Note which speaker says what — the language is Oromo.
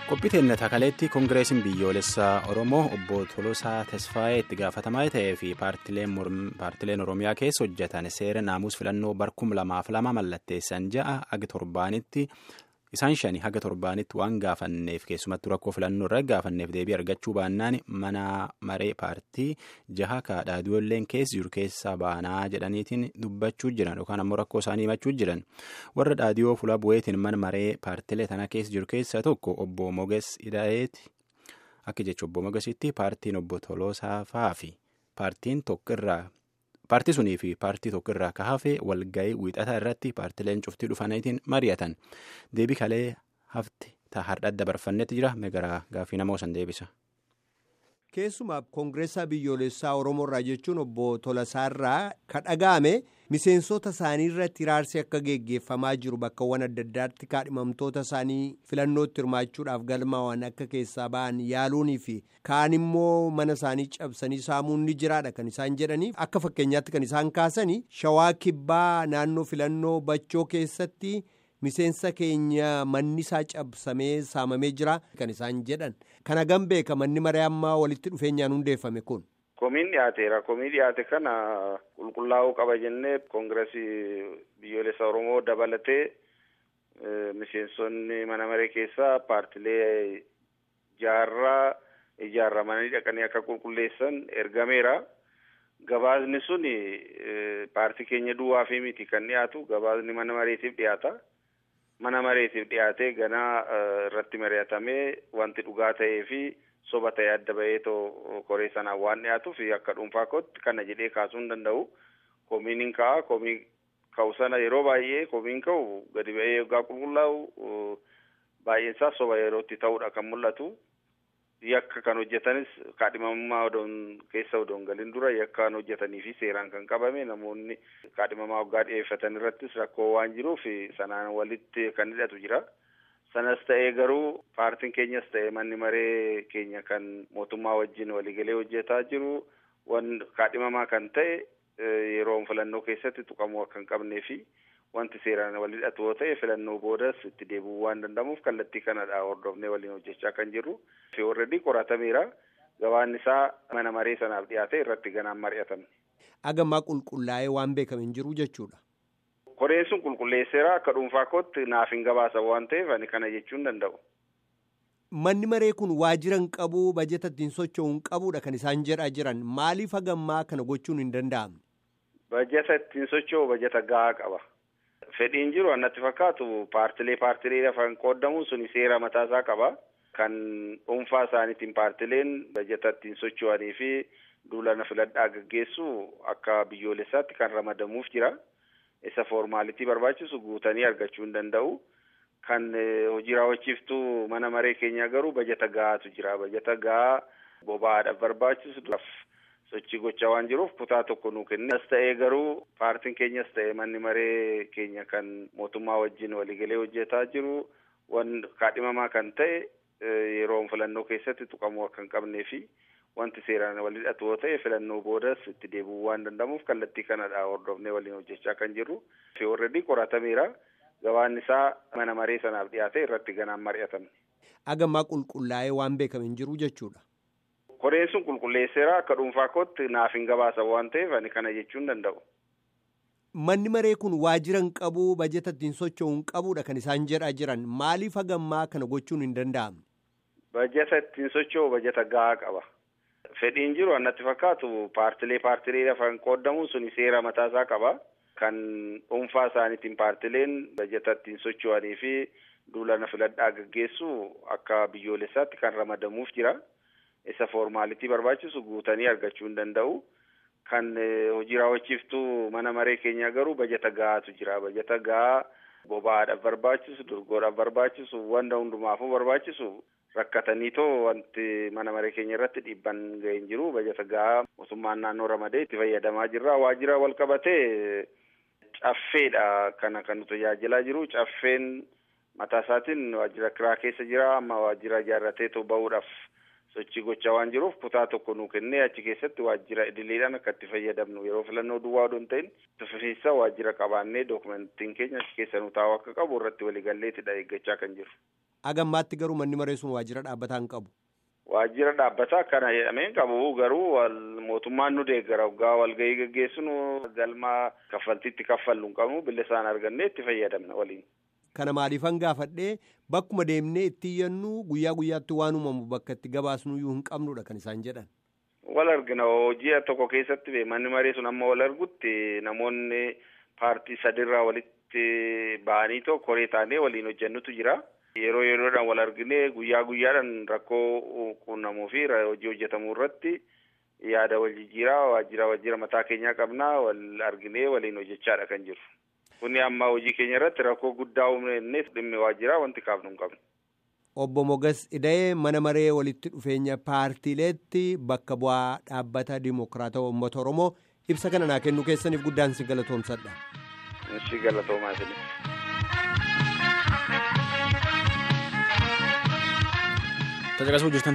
Speaker 1: qophii teennata kaleetti koongireesiin biyyoolessaa oromoo obbo Tolosaa Tesfaayee itti gaafatamaa ta'ee fi paartileen oromiyaa keessa hojjetan seera naamus filannoo barkum lamaaf lama mallatteessan ja'a aga torbaanitti isaan shani haga torbaanitti waan gaafanneef keessumattuu rakkoo filannoo irra gaafanneef deebii argachuu baannaan mana maree paartii jaha kaadhaadiyoolleen keessa jiru keessaa baanaa jedhaniitiin dubbachuu jiran yookaan ammoo rakkoo isaanii himachuu jiran warra dhaadiyoo fuula bu'eetiin mana maree paartilee tana keessa jiru keessaa tokko obbo Moges Ida'eeti akka jecha obbo Mogesitti paartiin obbo Toloosaafaa fi paartiin tokko irraa. paartii sunii fi paartii tokko irraa ka hafe walga'ii wiixataa irratti paartileen cuftii dhufaniitiin mari'atan deebii kalee hafte hardha dabarfannetti jira megaraa gaaffii namoo san deebisa.
Speaker 2: keessumaa koongireessaa biyyoolessaa oromoorraa jechuun obbo Tolasaarraa ka dhaga'ame miseensota isaanii irratti iraarsi akka geggeeffamaa jiru bakkawwan adda addaatti kaadhimamtoota isaanii filannootti hirmaachuudhaaf galmaawwan akka keessaa ba'an yaaluunii fi kaan immoo mana isaanii cabsanii saamuun ni jiraadha kan isaan jedhanii akka fakkeenyaatti kan isaan kaasanii shawaa kibbaa naannoo filannoo bachoo keessatti. miseensa keenya manni isaa cabsamee saamamee jira kan isaan jedhan kana gan beeka manni maree ammaa walitti dhufeenyaan hundeeffame kun.
Speaker 3: Komiin dhiyaateera. Komii dhiyaate kana qulqullaa'uu qaba jennee koongireesii biyyoolessa Oromoo dabalatee miseensonni mana maree keessaa paartilee jaarraa ijaarramanii dhaqanii akka qulqulleessan ergameera. Gabaasni sun paartii keenya duwwaafii miti kan dhiyaatu gabaasni mana mareetiif dhiyaata. Mana mareetiif dhiyaatee ganaa irratti mari'atamee wanti dhugaa ta'ee fi soba ta'ee adda bahee too koree sanaan waan dhiyaatuuf akka dhuunfaa kootti kana jedhee kaasuu hin danda'u. Komiin hin ka'a. Komii ka'u sana yeroo baay'ee komiin ka'u gadi ba'ee yoggaa qulqullaa'u baay'een isaa soba yerootti ta'uudha kan mul'atu. Yakka kan hojjetanis kaadhimamummaa odoon keessa odoon galin dura yakka kan hojjetanii fi seeraan kan qabame namoonni kaadhimamaa waggaa dhiyeeffatan irrattis rakkoo waan jiruuf sanaan walitti kan hidhatu jira. Sanas ta'ee garuu paartiin keenyas ta'ee manni maree keenya kan mootummaa wajjin waliigalee hojjetaa jiru wan kaadhimamaa kan ta'e yeroo filannoo keessatti tuqamuu akka hin qabnee fi wanti seeraan wal hidhatu yoo ta'e filannoo boodas itti deebi'uu waan danda'amuuf kallattii kanadha hordofnee waliin hojjechaa kan jirru. Fi warreedii qoratameera. Gabaan isaa mana maree sanaaf dhiyaate irratti ganaan mari'atame.
Speaker 2: Agammaa qulqullaa'ee waan beekame hin jiru jechuudha.
Speaker 3: Koreen sun qulqulleesseera akka dhuunfaa kootti naaf hin gabaasa waan ta'eef ani kana jechuu hin danda'u.
Speaker 2: Manni maree kun waajjira hin qabu bajeta ittiin socho'u hin qabudha kan isaan jedhaa jiran maaliif hagammaa kana gochuun hin danda'amne?
Speaker 3: Bajeta ittiin socho'u bajeta gahaa qaba. Fedhiin jiru annatti fakkaatu paartilee paartilee lafaan qoodamuun suni seera mataasaa qaba. Kan dhuunfaa isaaniitiin paartileen bajeta ittiin socho'anii fi duulana filadhaa gaggeessu akka biyyoolessaatti kan ramadamuuf jira. Isa foormaalitii barbaachisu guutanii argachuu hin danda'u. Kan hojii raawwachiiftuu mana maree keenyaa garuu bajeta gahaatu jira. Bajeta gahaa boba'aadhaaf barbaachisu sochii gochaa waan jiruuf kutaa tokko nuu kenne. As ta'ee garuu paartiin keenyas ta'ee manni maree keenya kan mootummaa wajjin waliigalee hojjetaa jiru wan kaadhimamaa kan ta'e yeroo filannoo keessatti tuqamuu akka hin qabnee fi wanti seeraan wal hidhatu yoo ta'e filannoo boodas itti deebi'uu waan danda'amuuf kallattii kanadha hordofnee waliin hojjechaa kan jirru. Fi warreedii qoratameera. Gabaan isaa mana maree sanaaf dhiyaate irratti ganaan mari'atame.
Speaker 2: Agammaa qulqullaa'ee waan beekame hin jiru jechuudha.
Speaker 3: Koreen sun qulqulleesseera akka dhuunfaa kootti naaf hin gabaasa waan ta'eef ani kana jechuu hin danda'u.
Speaker 2: Manni maree kun waajjira hin qabu bajeta ittiin socho'u hin qabudha kan isaan jedhaa jiran maaliif hagammaa kana gochuun hin danda'amne?
Speaker 3: Bajeta ittiin socho'u bajeta gahaa qaba. Fedhiin jiru annatti fakkaatu paartilee paartilee lafaan qoodamuun suni seera mataasaa qaba. Kan dhuunfaa isaaniitiin paartileen bajeta ittiin socho'anii fi duulana filadhaa gaggeessu akka biyyoolessaatti kan ramadamuuf jira. Isa foormaalitii barbaachisu guutanii argachuu hin danda'u. Kan hojii raawwachiiftuu mana maree keenyaa garuu bajeta gahaatu jira. Bajeta gahaa boba'aadhaaf barbaachisu, dorgoodhaaf barbaachisu, wanta hundumaafuu barbaachisu rakkatanii too wanti mana maree keenya irratti dhiibban ga'ee hin jiru. Bajeta gahaa mootummaan naannoo ramadee itti fayyadamaa jirra. Waajjira wal qabatee caffeedha kana kan nu tajaajilaa jiru. Caffeen mataa isaatiin waajjira kiraa keessa jira. Amma waajjira ijaarratee too ba'uudhaaf sochii gochaa waan jiruuf kutaa tokko nuu kennee achi keessatti waajjira idileedhaan akka itti fayyadamnu yeroo filannoo duwwaa odoo hin ta'in tufiinsa waajjira qabaannee dookumentiin keenya achi keessa nu taa'u akka qabu irratti waliigalleetidha eeggachaa kan jiru.
Speaker 2: Agammaatti garuu manni maree sun waajjira dhaabbataa hin qabu.
Speaker 3: Waajjira dhaabbataa akkana jedhamee qabu garuu mootummaan nu deeggara waggaa walgahii gaggeessinu galma kaffaltiitti kaffallu hin qabnu bilisaan argannee itti fayyadamna waliin.
Speaker 2: Kana maaliifan gaafadhee bakkuma deemnee itti iyyannu guyyaa guyyaatti waan uumamu bakka itti gabaasnuyyuu hin qabnudha kan isaan jedhan.
Speaker 3: Wal argina hojii tokko keessatti manni maree sun amma wal argutti namoonni paartii sadirraa walitti ba'anii tokko koree taanee waliin hojjennutu jira. Yeroo yeroodhaan wal arginee guyyaa guyyaadhaan rakkoo quunnamuu fi hojii hojjetamuu irratti yaada wal jijjiiraa waajjira waajjira mataa keenyaa qabnaa wal arginee waliin hojjechaadha kan jiru. Kuni amma hojii keenya irratti rakkoo guddaa uumne dhimmi waajjiraa wanti kaafnu hin qabnu.
Speaker 2: Obbo Mogas Ida'ee mana maree walitti dhufeenya paartiileetti bakka bu'aa dhaabbata Dimookiraatawaa Uummata Oromoo ibsa kana naa kennuu keessaniif guddaan si galatoomsadha.
Speaker 3: Si galatoomaa isinis.
Speaker 1: Tajaajila